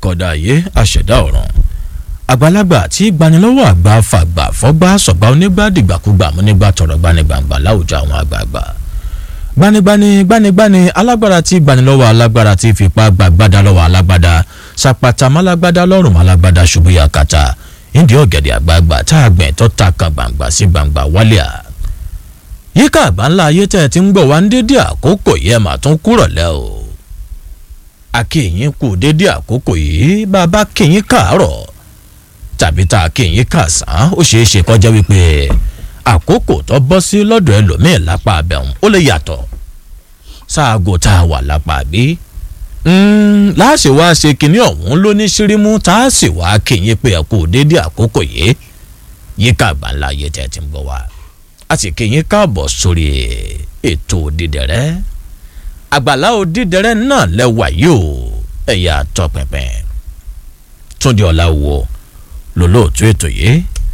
akọ̀dà ayé aṣẹ̀dá ọ̀run àgbàlagbà tí gbanilọ́wọ́ àgbà fàgbà fọ́gbà sọ̀gbà onígbà dìgbàkúgbà múnígbà tọ̀rọ̀ gbanigbàǹgbà láwùjọ àwọn àgbààgbà gbanigbani gbanigbani alágbára tí gbanilọ́wọ́ alágbára tí fipá gbàgbádá lọ́wọ́ alágbádá sàpàtà málágbádá lọ́rùn málágbádá ṣubú yakata ìdí ọ̀gẹ̀dẹ̀ àgbààgbà tá a gbẹ̀ tó ta kan gbàǹgbà sí gbàǹgbà wálé à yíká àgbà ńlá ayé tẹ́ ẹ ti ń gbọ̀ wá ń dédé àkókò yìí ẹ mà tún kúrọ̀ lẹ́ o akéyìn kù dédé àkókò yìí bàbá kéyìn káàárọ̀ tàbí tá a kéyìn kàsán ó ṣeé ṣe kọjá wípé àkókò tó bọ́ sí lọ́dọ̀ ẹlòmíín lápá abẹ́hùn ó lè yàtọ̀ sáàgò tá a wà lápá bí láàṣì wá ṣe kinní ọ̀hún ló ní ṣírímù tá a sì wá kéyìn pé ẹ kú dédé àkókò yìí yíká àgbà ńlá ayé tẹ́ ẹ ti ń gbọ́ wá a sì kéyìn káàbọ̀ sórí ètò òdìdẹ̀rẹ́ àgbàlá òdìdẹrẹ náà lẹwà yìí o ẹyà tọpinpin túndé ọláwo lólóòtú ètò yìí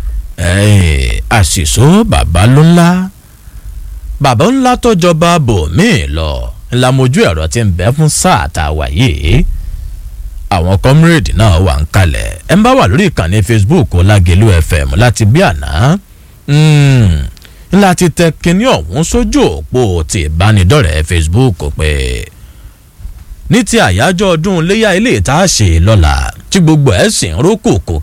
àṣìṣó bàbá ló ńlá bàbá ńlá tó jọba bòmíì lọ ńlá mojú ẹ̀rọ tí ń bẹ fún sáà tá a wà yìí àwọn kọ́mírèdì náà wà ń kalẹ̀ ẹ̀ ń bá wà lórí ìkànnì facebook ọlágẹ̀lú fm láti bí àná ńlá ti tẹ kínní ọ̀hún sójú òpó ti ìbánidọ́rẹ̀ẹ́ facebook pé ní ti àyájọ́ ọdún iléyà ilé ìta ṣe lọ́la tí gbogbo ẹ̀ sì ń rókòkò